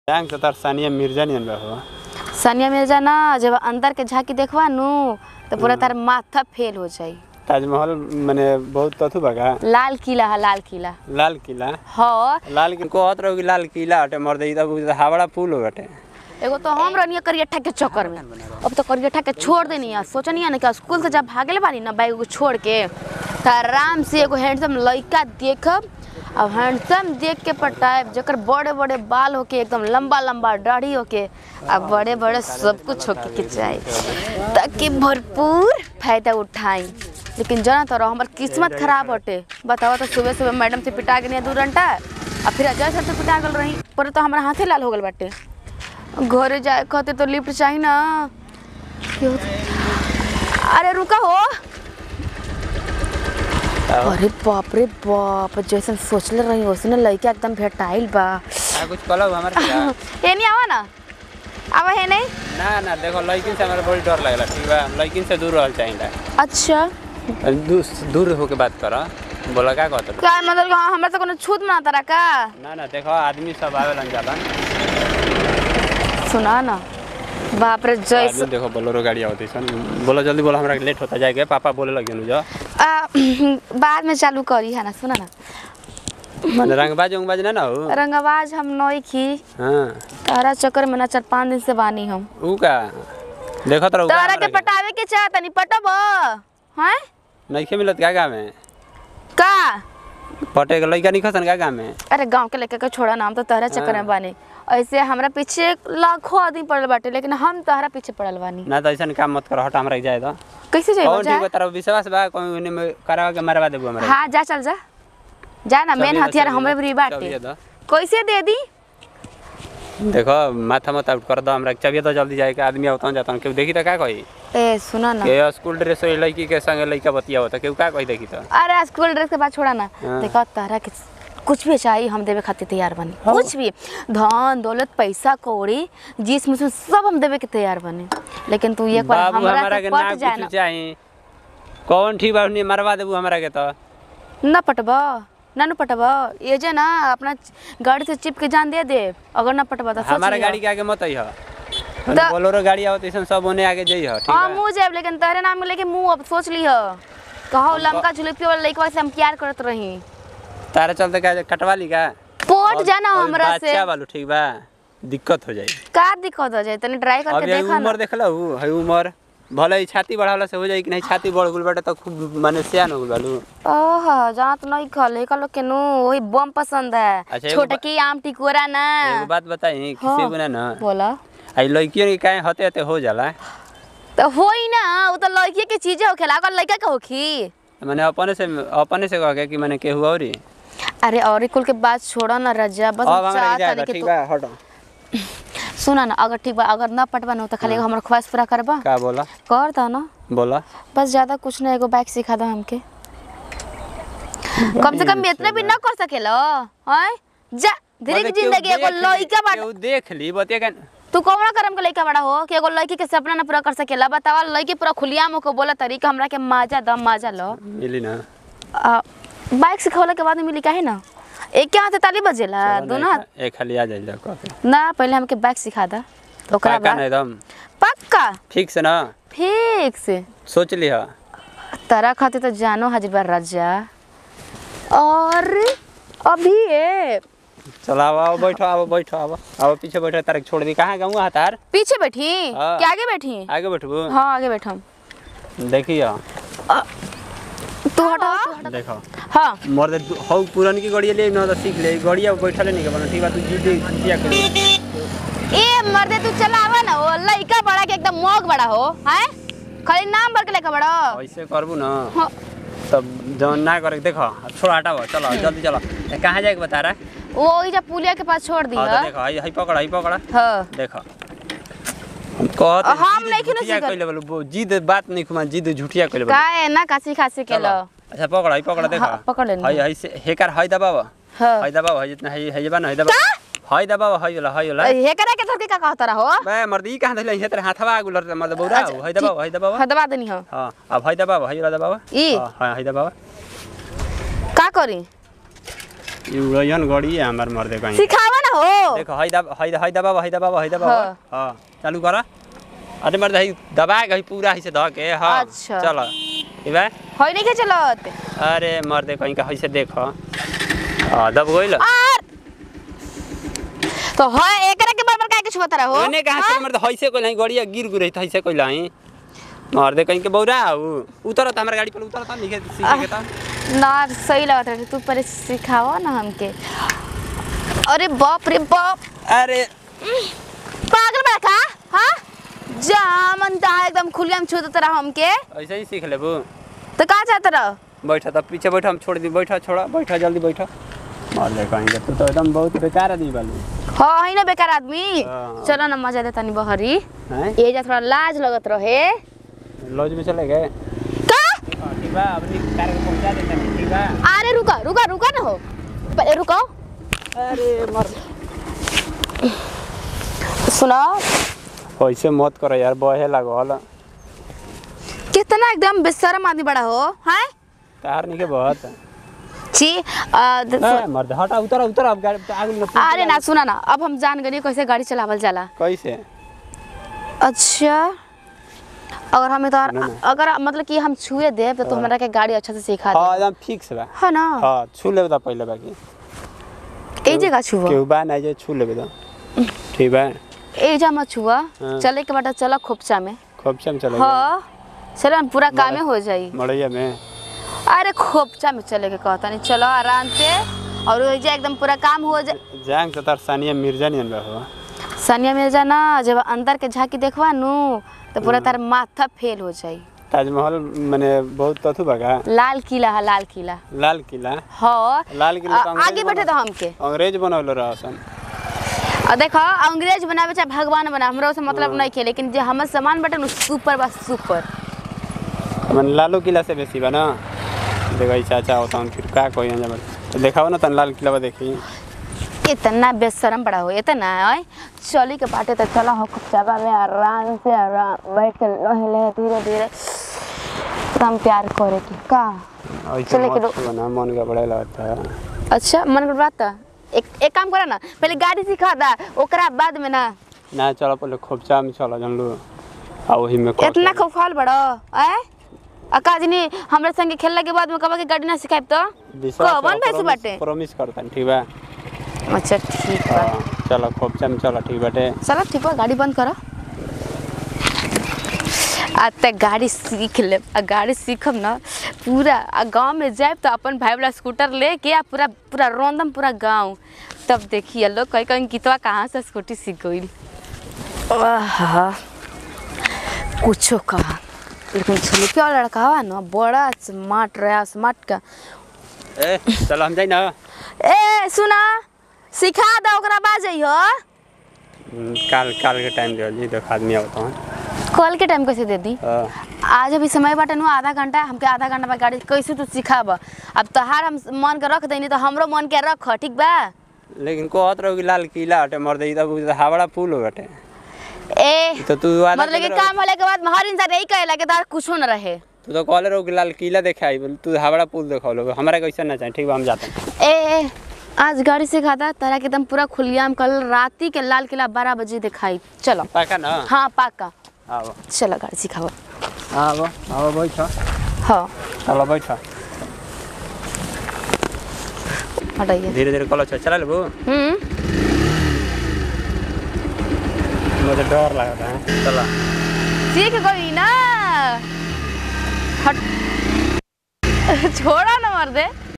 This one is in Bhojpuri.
बैंक तो तार सानिया मिर्जा नियन बा हो सानिया मिर्जा ना जब अंदर के झांकी देखवा नु तो पूरा तार माथा फेल हो जाई ताजमहल माने बहुत तथु बगा लाल किला है लाल किला लाल किला हाँ लाल किला कहत रहो कि लाल किला हटे मर दे तब हावड़ा पुल हो हटे एगो तो हम रहनी करियठा के चक्कर में अब तो करियठा के छोड़ देनी है सोचनी है ना कि स्कूल से जब भागले बानी ना बैग को छोड़ के तो आराम से एगो हैंडसम लड़का देखब अब हैंडसम देख के पटाएब जकर बड़े बड़े बाल होके एकदम लंबा लंबा दाढ़ी होके अब बड़े बड़े सब कुछ होके के चाहे ताकि भरपूर फायदा उठाई लेकिन जना तो हमार किस्मत खराब हटे बताओ तो सुबह सुबह मैडम से पिटा गई दू घंटा और फिर अजय सर से पिटा गल रही पर तो हमारा हाथे लाल हो गल बाटे घरे जाए खातिर तो लिफ्ट चाहिए ना क्यों? अरे रुका हो अरे बाप रे बाप जैसन सोचले रही वैसे लड़का एकदम भेटाइल बा आ कुछ कहलो हमारे क्या ये नहीं आवा ना आवा है नहीं ना ना देखो लड़किन से हमारा बड़ी डर लगला ठीक बा लड़किन से दूर रहल चाहिए अच्छा दूर दूर होके बात करो बोला का कहत क्या मतलब कि हाँ, हमरा तो कोनो छूत ना तारा का ना ना देखो आदमी सब आवेलन जालन सुना ना बाप रे जैसे आदमी देखो बोलेरो गाड़ी आवत सन बोलो जल्दी बोलो हमरा लेट होता जाएगा पापा बोले लगे नु जो आ, बाद में चालू करी है ना सुना ना रंगबाज उंगबाज ना ना हो रंगवाज हम नई खी हाँ तारा चक्कर में ना चार पाँच दिन से बानी हम ऊ का देखत रहो तारा के पटावे के चाह तनी पटब हैं नइखे मिलत का गाँव में का पटे के लइका नहीं खसन का गाँव में अरे गांव के लड़का के छोड़ा नाम तो तहरा चक्कर में बानी ऐसे हमरा पीछे लाखों आदमी पड़ल बाटे लेकिन हम तहरा पीछे पड़ल बानी ना तो ऐसा काम मत करो हट हमरा के जाए तो कैसे जाइबो कौन ठीक जा बा तारा विश्वास बा कोई उन्हें में करावा के मारवा देबो हमरा हाँ जा चल जा जा ना मेन चलिए, हथियार चलिए, हमरे भी चलिए बाटे तो। कैसे दे दी देखो माथा मत आउट कर दो हमरा के चबिए तो जल्दी जाए के आदमी आवतन जातन केहू देखी तो का कही ए सुना ना के स्कूल ड्रेस होई लड़की के संगे लड़का बतिया होता केहू का कही देखी तो अरे स्कूल ड्रेस के बाद छोड़ा ना हाँ। देखो तहरा के कुछ भी चाहिए हम देवे खातिर तैयार बनी कुछ भी धन दौलत पैसा कौड़ी जिस मुझ सब हम देवे के तैयार बनी लेकिन तू एक बार बाबू हमरा हमरा से के पट ना जाए कुछ ना चाही कौन ठीक बा उन्हें मरवा देबू हमरा के तो न पटबा ना न पटबा ये जे ना अपना गाड़ी से चिप के जान दे दे अगर ना पटबा तो सोच हमारा लिहा। गाड़ी के आगे मत अइह द- बोलोरो गाड़ी आवत ऐसन सब ओने आगे जइह ठीक हाँ बा मुँह जाए लेकिन तहरे नाम में लेके मुँह अब सोच लिह कहो लमका झुलपी वाला लड़का से हम प्यार करत रही तारा चलते का कटवा ली का पोट जाना अभी हमरा से बच्चा वालू ठीक बा दिक्कत हो जाई का दिक्कत हो जाए तनी ट्राई करके अभी देखा ना उम्र देखला हु है उम्र भले ही छाती बढ़ावला से हो जाई कि नहीं छाती बढ़ गेल बाटे तो खूब माने सियान हो गेल बालू ओह जहाँ तो नहीं खल है लोग के नु वही बम पसंद है अच्छा, एगो छोटे बा- की आम टिकोरा ना एगो बात बताई हाँ। किसी गुना ना बोला आई लड़कियों के काहे हते हते हो जाला तो होई ना वो तो लड़की के चीजें होखेला अगर लड़का के होखी माने अपने से अपने से कह के कि माने केहू औरी अरे और कुल के बात छोड़ा ना रजा बस अब हम हमरा चाहत जाए तानी कि ठीक तू बा हटो सुना ना अगर ठीक बा अगर ना पटवा ना हो तो खाली एगो हमर ख्वाहिश पूरा करबा का बोला कर दो ना बोला बस ज्यादा कुछ ना एगो बाइक सिखा दो हमके कम से कम इतना भी ना कर सकेलो हैं जा धीरे की मतलब केहू जिंदगी एगो देख ली- लड़का बा केहू देख ली बतिया का तू कौन करम के लड़का बड़ा हो कि एगो लड़की के सपना ना पूरा कर सकेला बतावा लड़की पूरा खुलियाम को बोला तरीका हमरा के माजा दम माजा लो मिली ना आ, बाइक सिखवला के बाद में मिली काहे ना एक के हाथ ताली बजेला चलो ना, दोनों हाथ एक- एक खाली आ जाइल कह के ना पहले हमके बाइक सिखा दा ओकरा पाका ना बाद एकदम पक्का ठीक से ना ठीक से सोच लिहा तारा खातिर तो जानो हाजिर बा राजा और अभी ये चलो आओ आओ बैठो आओ बैठो आओ आओ पीछे बैठो तारे छोड़ दी कहाँ गाँव तार पीछे बैठी हाँ। क्या आगे बैठी आगे बैठबू हाँ आगे बैठम देखियो तू हटा तू हटा। देखो हाँ मोर दे दु- हौ पुरन की गड़िया ले ना तो सीख ले गड़िया बैठले नहीं के बना ठीक बा तू जीते जिया कर ए मर्दे तू चलावा ना वो लड़का बड़ा के एकदम मोग बड़ा हो हैं खाली नाम भर के लड़का बड़ा ऐसे करबू ना हाँ। तब जौन ना करे देखो छोड़ा हटाओ चलो जल्दी चलो ए, कहाँ जाए के बता रहा वो ई जब पुलिया के पास छोड़ दी हाँ तो है देखो हई हई पकड़ा हई पकड़ा हाँ देखो हम कहत अ, हम नहीं खिनो झूठिया सीखल। कइले बोलो वो जिद बात नहीं खुमा जिद झूठिया कइले बोलो का है ना कासी खासी के लो अच्छा पकड़ा हई पकड़ा देखो हाँ, पकड़ लेनी। हई हई से हेकर हई दबाव हाँ हई दबाव हई जितना हई हई बा ना हई दबाव हई दबाव हई वाला हई वाला हे करा के धरके का कहत रहो बे मर्दी कहाँ धइले हे तेरे हाथवा गुलर मर्द बौरा अच्छा, हई दबाव हई दबाव हाँ दबा देनी हो हां अब हई दबाव हई वाला दबाव ई? हां हां हई दबाव का करी ई उड़यन गड़ी है हमार मर्दे कहीं सिखावा ना हो देखो हई दबा हई हई दबा हई दबा हई दबा हाँ। हां चालू करा अरे मर्द हई दबा के हई पूरा हई से ध के हां अच्छा। चलो ई बा होई नहीं के चलत अरे मर्द कहीं का हई से देखो हां दब गइल और तो है एकरा के बराबर काहे के छुबत रहो ओने कहां से मर्द हई से कोई नहीं गड़िया गिर गुरई हई से कोई लाई मर्द कहीं के बौरा आऊ उतरत हमरा गाड़ी पर उतरत लिखे सीखे के ता ना सही लगत रहे तू पहले सिखावा ना हमके अरे बाप रे बाप अरे पागल बड़ा का हाँ जा मन ता एकदम खुलियाम छू देता रहा हमके ऐसे ही सीख लेबू तो का चाहता रहो बैठा तब पीछे बैठा हम छोड़ दी बैठा छोड़ा बैठा जल्दी बैठा मार दे कहीं तू तो एकदम बहुत बेकार आदमी बालू हाँ है ना बेकार आदमी हाँ। चलो ना मजा देता नहीं बहरी हैं ये जा थोड़ा लाज लगत रहे लॉज में चले गए का ठीक बा अपनी कार को पहुंचा देते हैं ठीक बा अरे रुका रुका रुका ना हो पहले रुको अरे मर सुनो ऐसे मत करो यार बहे लागल कितना एकदम बेशरम आदमी बड़ा हो हैं कार नहीं के बहुत छी आ, द- ए, मर्द हटा उतर उतर अब गाड़ी आगे में अरे ना सुना ना अब हम जान गए कैसे गाड़ी चलावल जाला कैसे अच्छा अगर हमें तो ना, ना। अगर मतलब कि हम छुए देब तो, तो हमरा के गाड़ी अच्छा से सिखा हाँ दे एकदम फिक्स बा है ना हाँ छू लेबे तो पहले बाकी ए जगह छुआ केहू बा ना जे छू लेबे तो ठीक बा ए जा मत छुआ हाँ। चले के बाटा चला खोपचा में खूब से हम चले हाँ चलो ना पूरा कामे हो जाई मड़ैया में अरे खोपचा में चले के कहता नहीं चलो आराम से और हो जाए एकदम पूरा काम हो जाए जाएंगे तो तार सानिया मिर्जा नहीं बा हो सानिया मिर्जा ना जब अंदर के झांकी देखवा नू तो पूरा तार माथा फेल हो जाई ताजमहल मैंने बहुत कथू बगा लाल किला है लाल किला लाल किला हाँ लाल किला आ- तो अंग्रेज आगे बैठे तो बना- हमके अंग्रेज बनौले रहा सन और देखो अंग्रेज बनावे चाहे भगवान बना हमरा से मतलब नहीं खे लेकिन जो हमर सामान बटे नु सुपर बस सुपर मन लालू किला से बेसी बा ना देखो ई चाचा होता हूँ फिर का कोई जब तो देखाओ ना तन लाल किला बा देखी इतना बेशरम बड़ा हो इतना है चली के बाटे तो चला हो खूब जगह में आराम से आराम बैठ के लहे लहे धीरे धीरे एकदम प्यार करे की का ऐसे चले के मत दो- छुओ ना मन का बड़ा लगता है अच्छा मन कर बात था एक एक काम करा ना पहले गाड़ी सिखा दा ओकरा बाद में ना ना चलो पहले खोपचा में चलो जान लो आ वही में कर इतना खूब खाल बड़ो आए अकाजनी हमरे संगे खेलने के बाद में कबा के गाड़ी ना सिखाइब तो कौन भैंस बाटे प्रॉमिस करता ठीक बा अच्छा ठीक बा हाँ, चलो खोपचा में चलो ठीक बाटे चलो ठीक बा गाड़ी बंद करो आज तक गाड़ी सीख ले आ गाड़ी सीखब ना पूरा आ गांव में जाए तो अपन भाई वाला स्कूटर लेके आ पूरा पूरा रौंदम पूरा गांव तब देखिए लोग कहीं कहीं गीतवा कहाँ से स्कूटी सीख गई कुछो कहा लेकिन छुलके वाला लड़का हुआ ना बड़ा स्मार्ट रहा स्मार्ट का ए चलो हम जाई ना ए सुना सिखा दो ओकरा बाद जइहो हम्म, काल काल के टाइम दे जी देख आदमी आवता हूँ कल के टाइम कैसे दे दी हाँ, आज अभी समय बाटे नु आधा घंटा हमके आधा घंटा बाद गाड़ी कैसे तू सिखाब अब तहार हम मन के रख देनी तो हमरो मन के रख ठीक बा लेकिन कहत रहो कि लाल किला हटे मर दे तब हावड़ा पुल हो हटे ए तो तू वादा मतलब कि कर काम होले के बाद हर इंसान यही कहेला कि तार कुछो न रहे तू तो कहले रहो कि लाल किला देखे आई बोल तू हावड़ा पुल देखो लो हमारा कैसे ना चाहिए ठीक बा हम जाते हैं ए ए, आज गाड़ी सिखाता तारा के एकदम पूरा खुलियाम कल राती के लाल किला बारह बजे दिखाई चलो पक्का ना हाँ पाका आओ चलो गाड़ी सिखाओ आओ आओ बैठो हाँ चलो बैठो हटाइए धीरे धीरे कलो चला लेबू हम्म मुझे डर लगता है चलो सीख गई ना हट छोड़ा ना मर दे